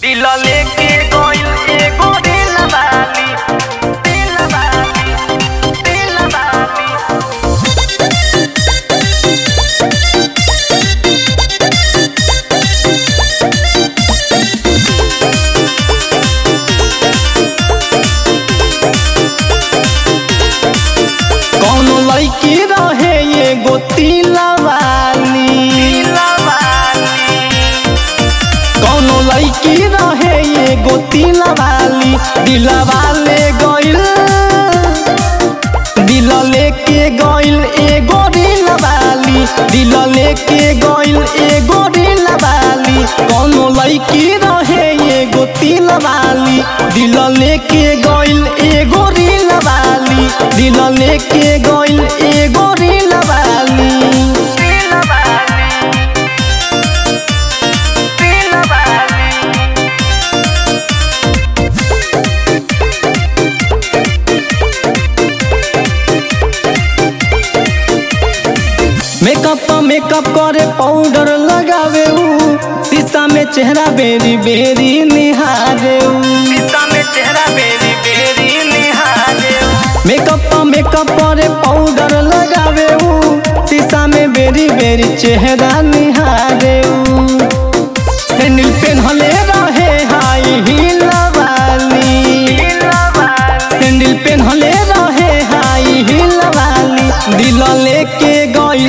दिल लेके गइल एगो दिल वाली दिल वाली दिल वाली कौनो लड़की रहे एगो तिला वाली दिल वाली कौनो लड़की रहे एगो तिला वाली दिलवा ले गइल दिल लेके गइल एगो दिल वाली दिल लेके गइल एगो दिल वाली कौनो लड़की रहे एगो तिल वाली दिल लेके गइल एगो दिल वाली दिल लेके गइल एगो दिल वाली दिल वाली दिल वाली मेकअप मेकअप करे पाउडर लगावे ऊ शीशा में चेहरा बेरी बेरी निहारे ऊ शीशा में चेहरा बेरी बेरी निहारे मेकअप मेकअप करे पाउडर लगावे ऊ शीशा में बेरी बेरी चेहरा निहारे ऊ सैंडल पेन्हले रहे हाई हील वाली दिल वाली सैंडल पेन्हले रहे हाई हील वाली दिल लेके गइल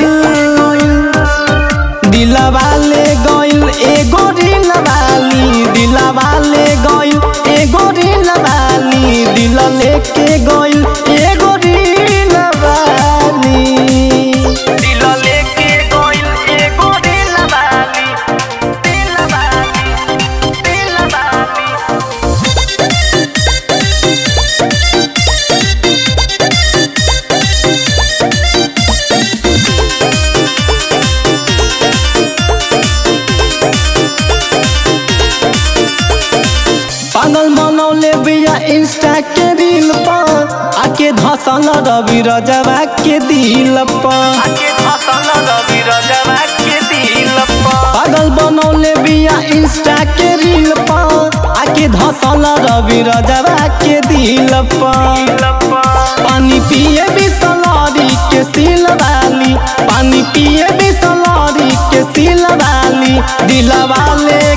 दिलवा ले गइल एगो दिल वाली दिलवा ले गइल एगो दिल वाली दिल लेके गइल एगो दिल वाली दिल लेके गइल एगो दिल वाली दिल वाली दिल वाली पागल बनौले बिया इंस्टा के रील पर आके धसल रवि रजवा के दिल पर आके फसल रवि रजवा के दिल पर पागल बनौले बिया इंस्टा के रील पर आके धसल रवि रजवा के दिल पर दिल पर पानी पिए बिसलरी के सिल वाली पानी पिए बिसलरी के सिल वाली दिलवा ले